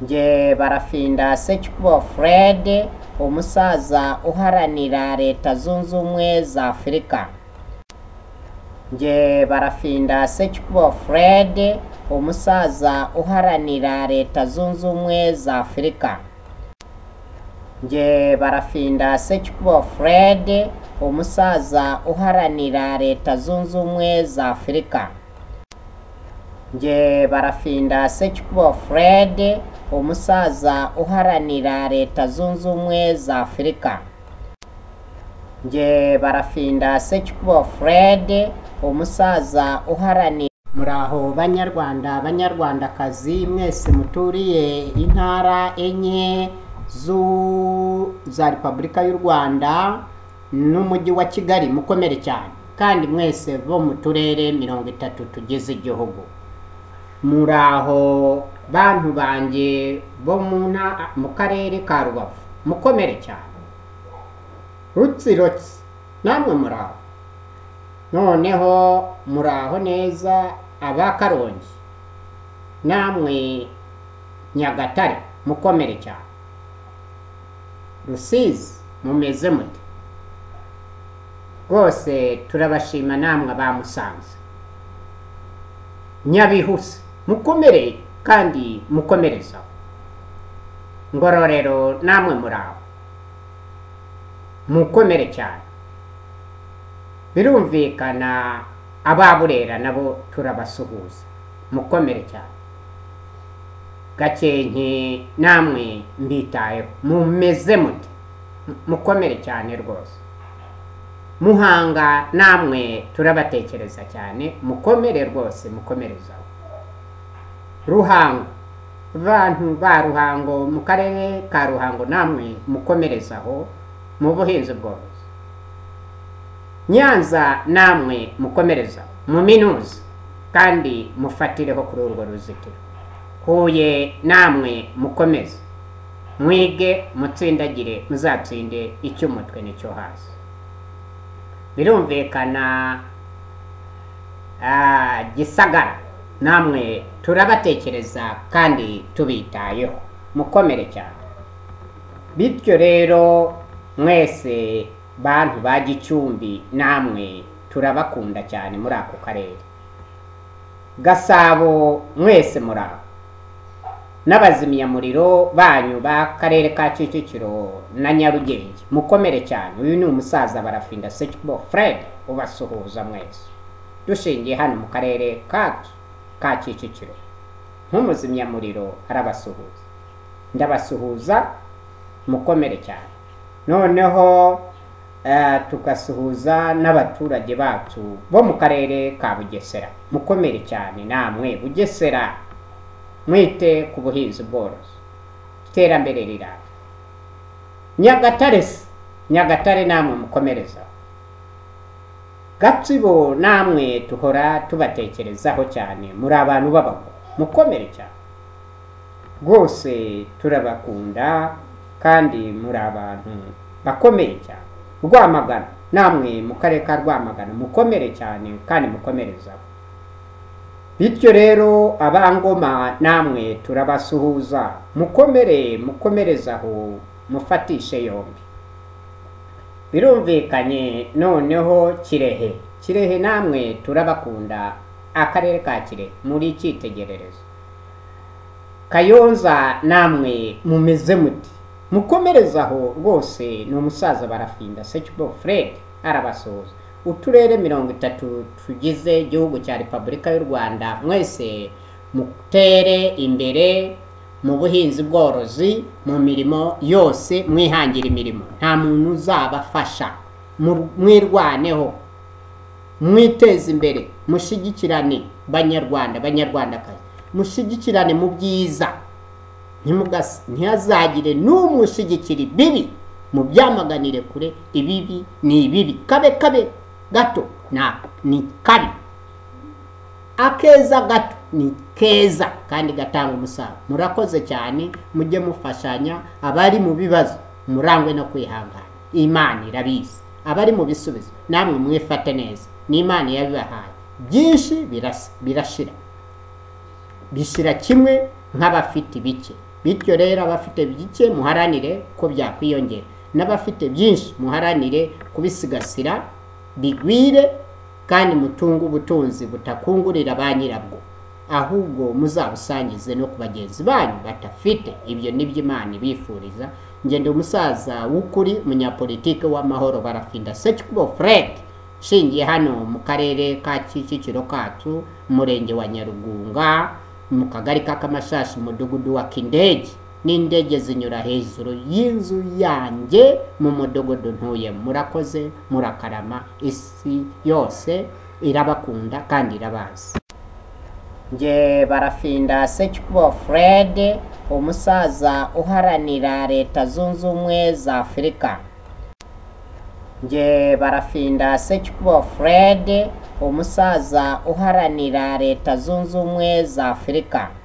njye barafinda sekikubo furede umusaza uharanira leta zunze ubumwe za afurika njye barafinda sekikubo furede umusaza uharanira leta zunze ubumwe za afurika njye barafinda sekikubo furede umusaza uharanira leta zunze ubumwe za afurika njye barafinda sekikubo furede umusaza uharanira leta zunze ubumwe za afurika njye barafinda sekikubo furede umusaza uharanira muraho banyarwanda banyarwandakazi mwese muturiye intara enye zu za repubulika y'u rwanda n'umujyi wa kigali mukomere cyane kandi mwese bo mu turere mirongo itatu tugize igihugu muraho bantu banjye bo mu nta- mu karere ka rubavu mukomere cyane rutsirotsi namwe muraho noneho muraho neza aba karongi namwe nyagatare mukomere cyane rusizi mumeze mute rwose turabashima namwe abamusanze nyabihuse mukomere kandi mukomerezaho ngororero namwe muraho mukomere cyane birumvikana ababurera nabo turabasuhuza mukomere cyane gakenke namwe mbitayeho mumeze mute M- mukomere cyane rwose muhanga namwe turabatekereza cyane mukomere rwose mukomerezaho ruhango bantu ba ruhango mu karere ka ruhango namwe mukomerezaho mu buhinzi bworozi nyanza namwe mukomerezaho mu minuzi kandi mufatireho kuri urwo ruzitiro huye namwe mukomeze mwige mutsindagire muzatsinde icy'umutwe n'icyo hasi birumvikana ah, gisagara namwe turabatekereza kandi tubitayeho mukomere cyane bityo rero mwese bantu ba gicumbi namwe turabakunda cyane muri ako karere gasabo mwese muri aho n'abazimyamuriro banyu b'akarere ka kicukiro na nyarugenge mukomere cyane uyu ni umusaza barafinda sekbo fred ubasuhuza mwese dushingiye hano mu karere kacu ka kicukiro nk'umuzimyamuriro arabasuhuza ndabasuhuza mukomere cyane noneho eh, tugasuhuza n'abaturage bacu bo mu karere ka bugesera mukomere cyane namwe bugesera mwite ku buhinzi bworozi iterambere rirambye nyagatare se nyagatare namwe mukomereza gatsibo namwe duhora tubatekerezaho cyane muri abantu b'abagore mukomere cyane rwose turabakunda kandi muri abantu bakomeye cyane rwamagana namwe mu karere ka rwamagana mukomere cyane kandi mukomerezaho bityo rero abangoma namwe turabasuhuza mukomere mukomerezaho mufatishe yombi birumvikanye noneho kirehe kirehe namwe turabakunda akarere ka kirehe muri icyitegererezo kayonza namwe mumeze muti mukomerezaho rwose ni umusaza barafinda sekibo fred arabasuhuza uturere mirongo itatu tugize igihugu cya repubulika y'u rwanda mwese mutere imbere mu buhinzi bworozi mu mirimo yose mwihangira imirimo nta muntu uzabafasha Mu- mwirwaneho mwiteze imbere mushyigikirane banyarwanda banyarwandakazi mushyigikirane mu byiza ntimugas- ntihazagire n'umwe ushyigikira ibibi mu byamaganire kure ibibi ni ibibi kabe kabe gato na ni kabi akeza gato ni keza kandi gatanga umusaruro murakoze cyane mujye mufashanya abari mu bibazo murangwe no kwihangana imana irabizi abari mu bisubizo namwe mwifate neza ni imana yabibahaye byinshi birasa- birashira bishyira kimwe nk'abafite ibike bityo rero abafite bike muharanire ko byakwiyongera n'abafite byinshi muharanire kubisigasira bigwire kandi mutunge ubutunzi butakungurira ba nyirabwo ahubwo muzabusangize no ku bagenzi banyu batafite ibyo ni byo imana ibifuriza ngende umusaza w'ukuri umunyapolitike w'amahoro barafinda secubo fred nshingiye hano mu karere ka kicukiro kacu umurenge wa nyarugunga mu kagari k'akamashashi umudugudu wa kindege n'indege zinyura hejuru y'inzu yanjye mu mudugudu ntuye murakoze murakarama isi yose irabakunda kandi irabazi nge barafinda secubo fred umusaza uharanira leta zunze ubumwe za afurika nge barafinda secubo fred umusaza uharanira leta zunze ubumwe za afurika